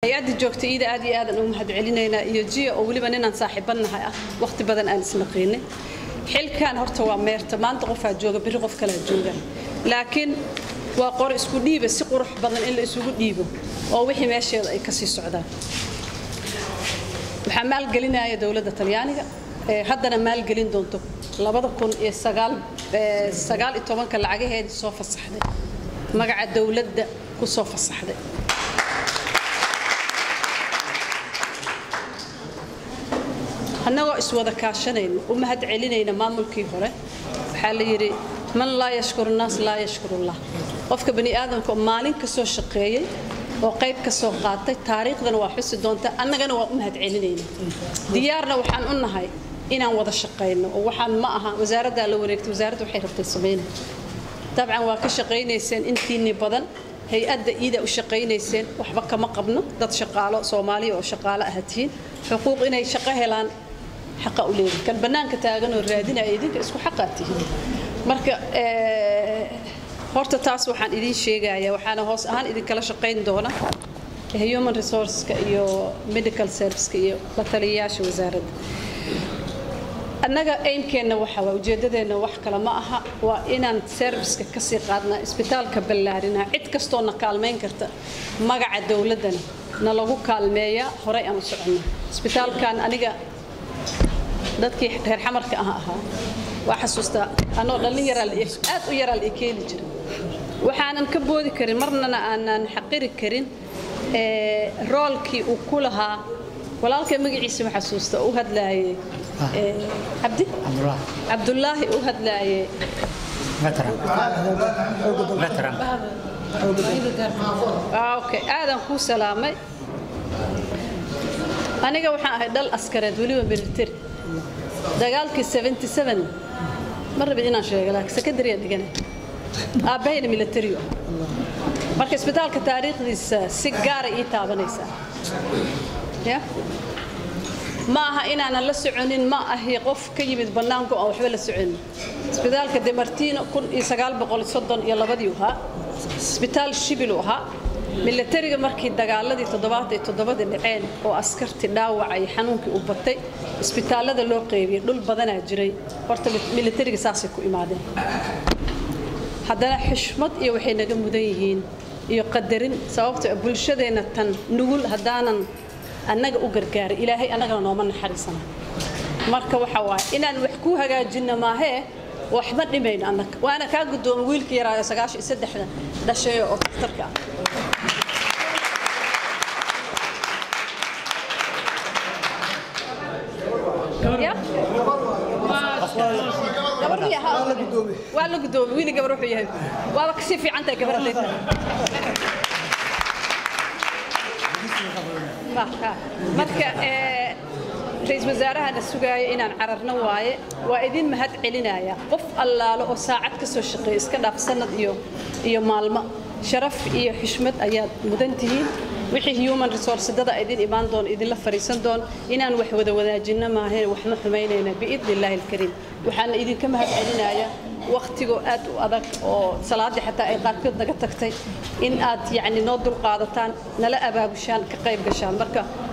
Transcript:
hay-adda joogta iida aad iyo aadan ugu mahad celinaynaa iyo jiya oo weliba ninaan saaxiibanahay ah waqti badan aan isnaqiinay xilkan horta waa meerta maanta qofaa jooga biri qof kalaa jooga laakiin waa qor isku dhiiba si qurux badan in la isugu dhiibo oo wixii meesheeda ay kasii socdaan waxaa maalgelinaya dowladda talyaaniga haddana maalgelin doonto labada kun iyo sagaal sagaal iyo tobanka lacagaheedii soo fasaxday magaca dowladda ku soo fasaxday annagoo iswada kaashanayna u mahad celinayna maamulkii hore waxaa la yidhi man laa yashkuru naas laa yashkurullah qofka bani aadamka oo maalin ka soo shaqeeyey oo qayb ka soo qaatay taariikhdana waa xusi doonta annagana waa u mahad celinayna diyaarna waxaan u nahay inaan wada shaqayno oo waxaan ma aha wasaaraddaa la wareegtay wasaaradda waxay rabtay samayna dabcan waa ka shaqaynayseen intiinni badan hay-adda iida u shaqaynayseen waxba kama qabno dad shaqaalo soomaaliya oo shaqaalo ah tihiin xuquuq inay shaqo helaan xaqa u leedahay kan bannaanka taagan oo raadinaya idinka isku xaqaa tihiin marka horta taas waxaan idiin sheegayaa waxaana hoos ahaan idinkala shaqayn doona human resourceska iyo medical serviceka iyo la taliyayaasha wasaaradda annaga aimkeenna waxa waa ujeeddadeenna wax kale ma aha waa inaan serviceka kasii qaadnaa isbitaalka ballaarinaa cid kastoo na kaalmayn karta magaca dowladdana na lagu kaalmeeyaa horey aan u soconna isbitaalkan aniga dadkii reer xamarka ah ahaa waa xasuustaa anoo dhallin yaraa aad u yaraa la keeni jira waxaanan ka boodi karin marnana aanan xaqiri karin roolkii uu ku lahaa walaalkay magaciisa ma xasuusta u hadlaayey cabdi cabdulaahi u hadlaayey okay aadan kuu salaamay aniga waxaan ahay dhal askareed weliba military dagaalkii 77 ma rabid inaan sheego laakiin secondary dhigana aabbahayna military marka isbitaalka taariikhdiisa si gaara ii taabanaysaa ya ma aha inaanan la soconin ma ahi qof ka yimid bannaanku aan waxba la soconin isbitaalka demartino kun iyo sagaal boqol soddon iyo labadii ahaa isbitaal shibilu ahaa milatariga markii dagaaladii toddobaad iyo toddobadii dhaceen oo askarti dhaawacay xanuunkii u batay isbitaallada loo qeybiyey dhul badanaa jiray horta milatariga saasay ku imaadeen haddana xishmad iyo waxay naga mudan yihiin iyo qadarin sababto bulshadeenna tan nugul haddaanan annaga u gargaaray ilaahay annagana nooma naxariisana marka waxa waaye inaan wax ku hagaajinno maahee waxba dhimayno annaga waana kaa guddooma wiilka yaraayo sagaashan iyo saddexda dhashay oo daktarka ah waa la gudoomi wiili gabar wuxuu yahay waaba kasii fiican tahay gabar hadday tahay marka ra-iisul wasaarahana sugaaya inaan cararno waaye waa idin mahad celinaya qof allaalo oo saacad ka soo shaqeeya iska dhaaf sanad iyo iyo maalmo sharaf iyo xishmad ayaad mudan tihiin wixii human resource dada idin imaan doon idinla fariisan doon inaan wax wada wadaajinno maahayn waxma xumaynayna biidni illaahi alkariim waxaana idinka mahad celinaya wakhtigoo aad u adag oo salaaddii xataa ay qaarkood naga tagtay in aad yacni noo dulqaadataan nala abaabushaan ka qayb gashaan marka